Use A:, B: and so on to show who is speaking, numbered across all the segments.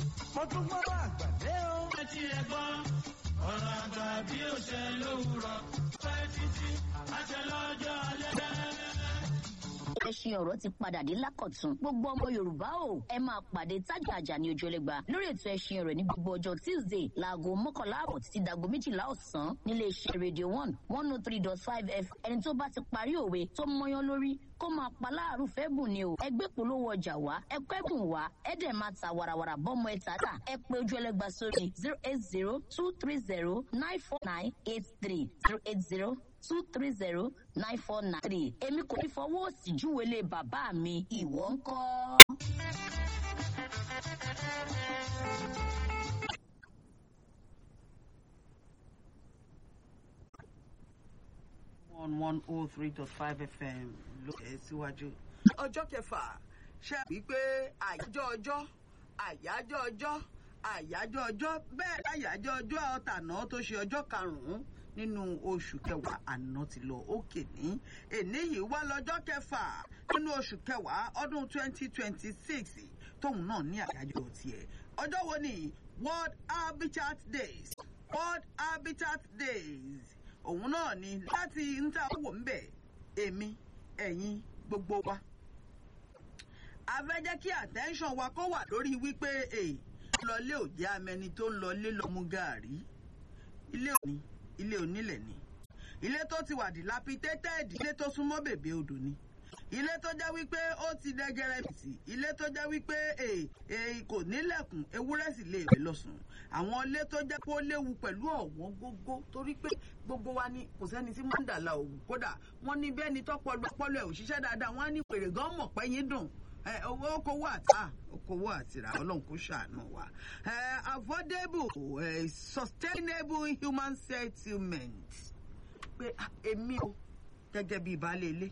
A: mo tún gbọ́ àgbàdé o.
B: ẹ ti ẹ gbọ́ ọ̀rọ̀ àgbà bí ó ṣe lówùrọ̀ pẹ́ títí àṣẹ lọ́jọ́ alẹ́.
C: ẹṣin ọ̀rọ̀ ti padà dé lákọ̀tún gbogbo ọmọ yorùbá o ẹ máa pàdé tájà àjà ní ojú ẹlẹgba lórí ètò ẹṣin ọ̀rọ̀ ní gbogbo ọjọ́ tuesday láago mọ́kànlá àbọ̀ títí dago méjìlá ọ̀sán nílé iṣẹ́ radio one one oh three dot five f ẹni tó bá ti parí òwe tó mọyán lórí kó máa pa láàrú fẹ́ bùn ni o ẹgbẹ́ polówó ọjà wá ẹkọ́ ẹ̀bùn wá ẹ dẹ̀ máa ta wàràwàrà bọ́mọ ẹ̀ tààtà ẹ pé ojú ẹlẹ́gba sórí zero eight zero two three zero nine four nine eight three zero eight zero two three zero nine four nine three èmi kò ní fọwọ́ òsì júwèlé bàbá mi ìwọ ń kọ́.
D: one one oh three dot five fm ló ẹ síwájú. ọjọ́ kẹfà ṣe wípé àyájọ́ ọjọ́ àyájọ́ ọjọ́ àyájọ́ ọjọ́ bẹ́ẹ̀ àyájọ́ ọjọ́ ọ̀tàná tó ṣe ọjọ́ karùn-ún nínú oṣù kẹwàá àná ti lọ òkè ní èní yìí wá lọ́jọ́ kẹfà nínú oṣù kẹwàá ọdún twenty twenty six tóun náà ní àyájọ́ tiẹ̀ ọjọ́ wo ni world habitat days world habitat days òun náà ni láti ń ta owó ń bẹ̀ èmi ẹ̀yin gbogbo wa a fẹ́ jẹ́ kí attention wa kó wà lórí wípé èè lọlé ò jẹ́ amẹni tó ń lọlé lọ mú gàárì ilé òní ilé onílẹ̀ ni ilé tó ti wà dilapidated ilé tó súnmọ́ bèbè odò ni ilé tó jẹ́ wípé ó ti dẹ́gẹ́rẹ́ bìtì ilé tó jẹ́ wípé èè kò nílẹ̀kùn ewúrẹ́ sì lè rẹ̀ lọ́sùn àwọn ilé tó jẹ́ pé ó léwu pẹ̀lú ọ̀wọ́n gógó torí pé gbogbo wa ni kò sẹ́ni tí mọ́ndàlá òwú kódà wọ́n ní bẹ́ẹ̀ ni tọ́pọ̀lọ́ ọpọlọ ẹ̀ òṣìṣẹ́ dáadáa wọ́n á ní pèrè gan mọ̀ pé yín dùn owó okòwò àtà okòwò àtìrà ọlọ́run kò ṣàánú wa affordable uh, sustainable human settlement pé èmi o gẹ́gẹ́ bíi baálé ilé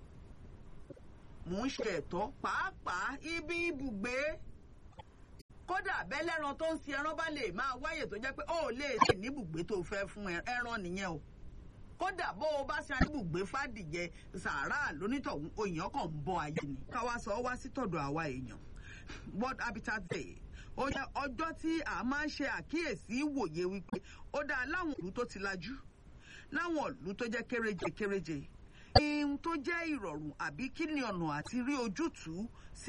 D: mò ń ṣe ẹ̀tọ́ pàápàá ibi ibùgbé kódà bẹ́lẹ́ran tó ń sin ẹran bá lè máa wáyè tó jẹ́ pé ó lè ṣe níbùgbé tó fẹ́ fún ẹran nìyẹn o kódà bó o bá ṣe níbùgbé fàdìjẹ sàárà lónítọ̀hún òyìn kan ń bọ́ ayé ni káwá sọ wá sí tọ̀dọ̀ àwa èèyàn world habitat day ó yẹ ọjọ́ tí a máa ń ṣe àkíyèsí wòye wípé ó dáa láwọn ìlú tó ti lajú láwọn ìlú tó jẹ́ kéréje kéréje ihun tó jẹ́ ìrọ̀rùn àbí kí ni ọ̀nà àti rí ojútùú sí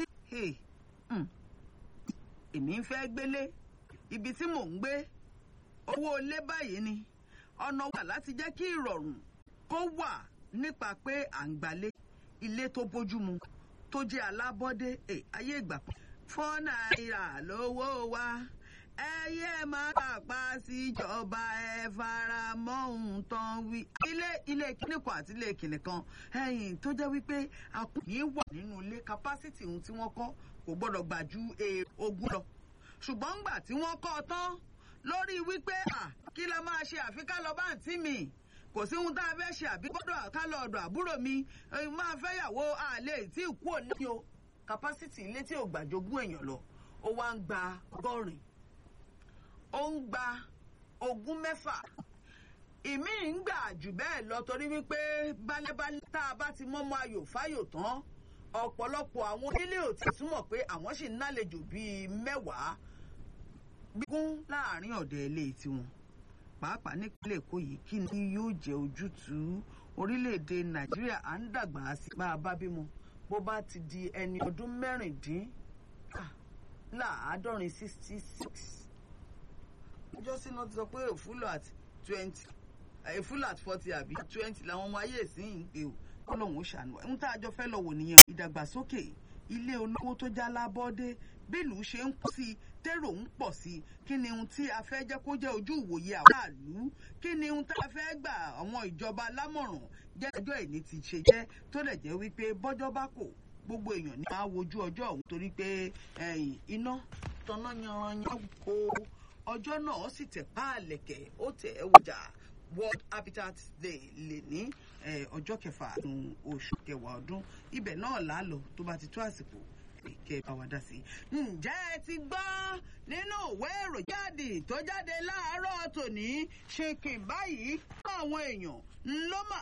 D: èmi ń fẹ́ gbélé ibi tí mò ń gbé owó ilé báyìí ni ọ̀nà wà láti jẹ́ kí ìrọ̀rùn kó wà nípa pé à ń gbalé ilé tó bójúmu tó jẹ́ alábọ́dé ayé ìgbà fọ́ náírà lówó wa ẹyẹ máa pàpà síjọba ẹ fara mọ́ ohun tán wí. ilé ilé kíní kan àti ilé kíní kan ẹyìn tó jẹ́ wípé a kò ní wà nínú ilé kapásítì ohun tí wọ́n kọ́ kò gbọ́dọ̀ gbà ju ogún lọ. ṣùgbọ́n ńgbà tí wọ́n kọ́ ọ tán lórí wípé à kí la máa ṣe àfi ká lọ bá àǹtí mi kò sí ohun tá a fẹ́ ṣe àbí gbọ́dọ̀ ká lọ ọ̀dọ̀ àbúrò mi máa fẹ́ yàwó àlè tí ì kú òní o kapásítì ilé tí ò gbàjogún èèyàn lọ ó wá ń gba ọgọ́rin ó ń gba ogún mẹ́fà ìmí ń gbà jù bẹ́ẹ̀ lọ torí wípé bálẹ́bálẹ́ tá a bá ti mọ́mọ́ ayò fáyò tán ọ̀pọ̀lọpọ̀ àwọn onílé ò ti túmọ̀ pé àwọn sì ń nálejò bíi mẹ́wàá gbígún láàrin ọ̀dẹ̀ ilé tiwọn pàápàá nípínlẹ̀ èkó yìí kí ni yóò jẹ́ ojútùú orílẹ̀-èdè nàìjíríà à ń dàgbà sí bá a bá bímọ bó bá ti di ẹni ọdún mẹ́rìndín láàádọ́rin sixty six ọjọ́ sínú ti sọ pé òfúlọ̀ at twenty èfúlọ̀ at forty àbí twenty làwọn ọmọ ayé ìsìn ń pè ó kọ́lọ́hún ó ṣàánú ẹ̀ ń tá a jọ fẹ́ lọ wò nìyẹn ìdàgbàsókè ilé olówó tó já lábọ́dé bílù ṣe ń kú sí i tèrò ń pọ̀ sí i kí ni ohun tí a fẹ́ jẹ́ kó jẹ́ ojú ìwòye àwàlú kí ni ohun tá a fẹ́ gbà àwọn ìjọba lámọ̀ràn jẹ́ ẹjọ́ ìní ti ṣe jẹ́ tó lè jẹ́ wípé bọ́jọ́ bá kò gbogbo èèyàn ní máa wojú ọjọ́ ọ̀hún torí pé iná tanná yanranyan kó ọjọ́ náà sì tẹ̀ páàlẹ̀kẹ̀ ó tẹ̀ ẹ́ wòjà world habitat day lè ní ọjọ́ kẹfà oṣù kẹwàá ọdún ibẹ̀ náà là á lọ tó bá ti tó àsìkò kẹ́ ẹ bá wa dá sí. ǹjẹ́ ẹ ti gbọ́ nínú ìwé ìròyìn jáde tó jáde láàárọ̀ tòní ṣe kì báyìí fún àwọn èèyàn ńlọ́mà